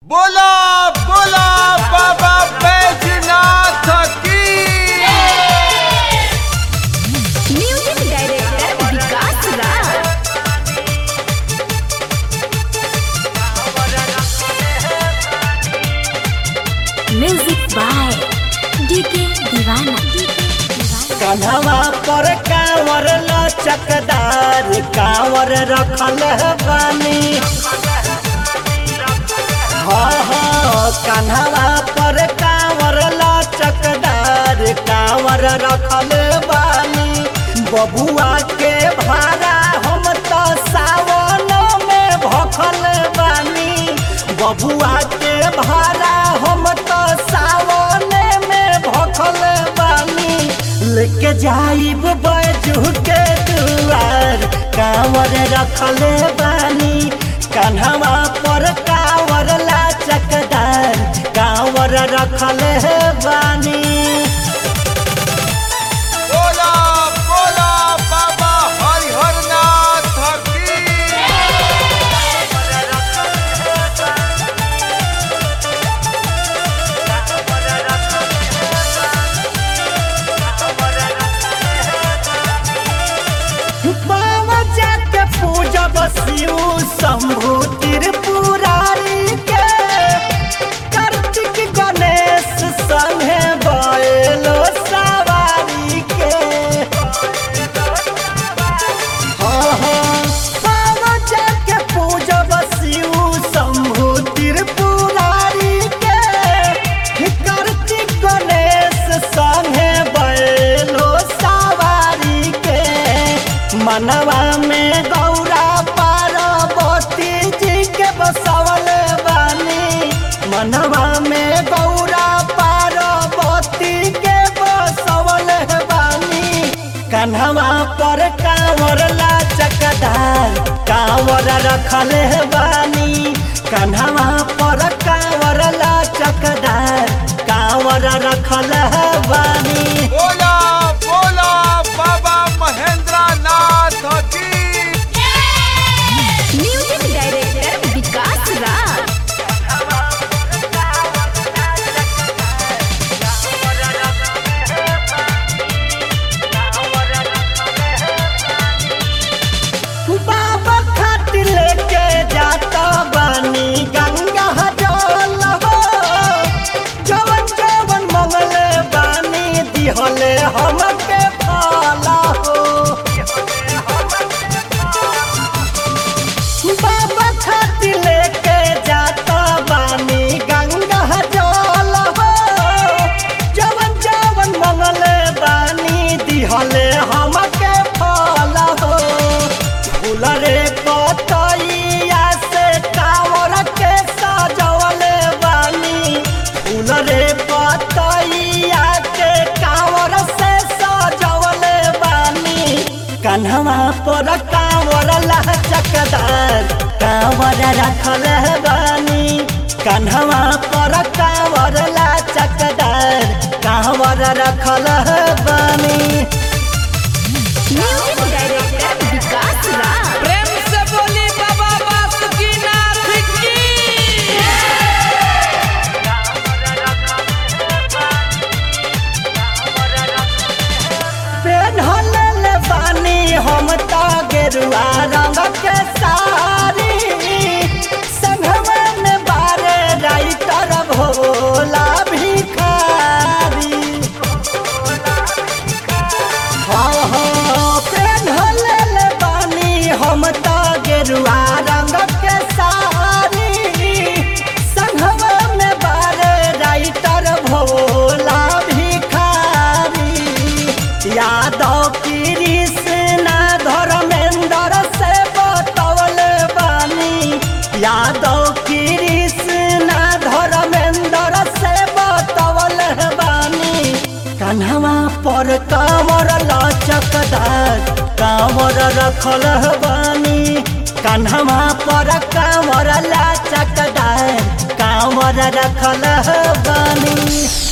बोला बोला बाबा बैजनाथ की music director Vikas Raj music by DK Deewana कन्हवा पर कांवर लचकदार कांवर रखल बानी हाँ हाँ कन्हवा पर कांवर लचकदार कांवर रखल बानी बबुआ के भाड़ा हम तो सावन में भखल बानी बबुआ के भाड़ा हम तो सावन में भखल बानी लेके जाइब बैजू के दुआर कांवर रखल बानी कन्हवा पर कांवर लाचकदार कांवर रखल बानी बोला बोला बाबा हरिहरनाथ की बाबा जाके पूजब शिव शंभु त्रिपुरारी के कार्तिक गणेश संगे बैलो सवारी के हाँ हाँ बाबा जाके पूजब शिव शंभु त्रिपुरारी के कार्तिक गणेश संगे बैलो सवारी के मनवा में गौरा पार्वती जी के बसवल बानी मनवा में गौरा पार्वती के बसवल बानी कन्हवा पर कांवर लाचकदार कांवर रखल बानी कन्हवा पर कांवर लाचकदार कांवर रखल बानी बोला बोला बाबा महेंद्रनाथ की म्यूजिक डायरेक्टर विकास राज बाबा खातिर लेके जाता बानी गंगा जल हो जवन जवन मंगले बानी दिहले हमके फल हो बाबा खातिर लेके जाता बानी गंगा जल हो जवन जवन मंगले बानी दिहले हमके फल हो फूल रे पतैया से कांवर के सजवले बानी फूल रे पतैया के कांवर से सजवले बानी कन्हवा पर कांवर लचकदार कांवर रखल बानी कन्हवा पर कांवर लचकदार कांवर रखल बानी म्यूजिक डायरेक्टर विकास राज प्रेम से बोली बाबा बासुकीनाथ की पेन्हल बानी हम तो गेरुआ रंग के साड़ी संघवा में बारे राइटर भोला भिखारी हाँ हाँ पेन्हल बानी हम तो गेरुआ रंग के साड़ी संघवा में बारे राइटर भोला भिखारी यादव कृष्णा धर्मेंद्र से बतवल बानी यादव कृष्णा धर्मेंद्र से बतवल बानी कन्हवा पर कांवर लचकदार कांवर रखल बानी कन्हवा पर कांवर लचकदार कांवर रखल बानी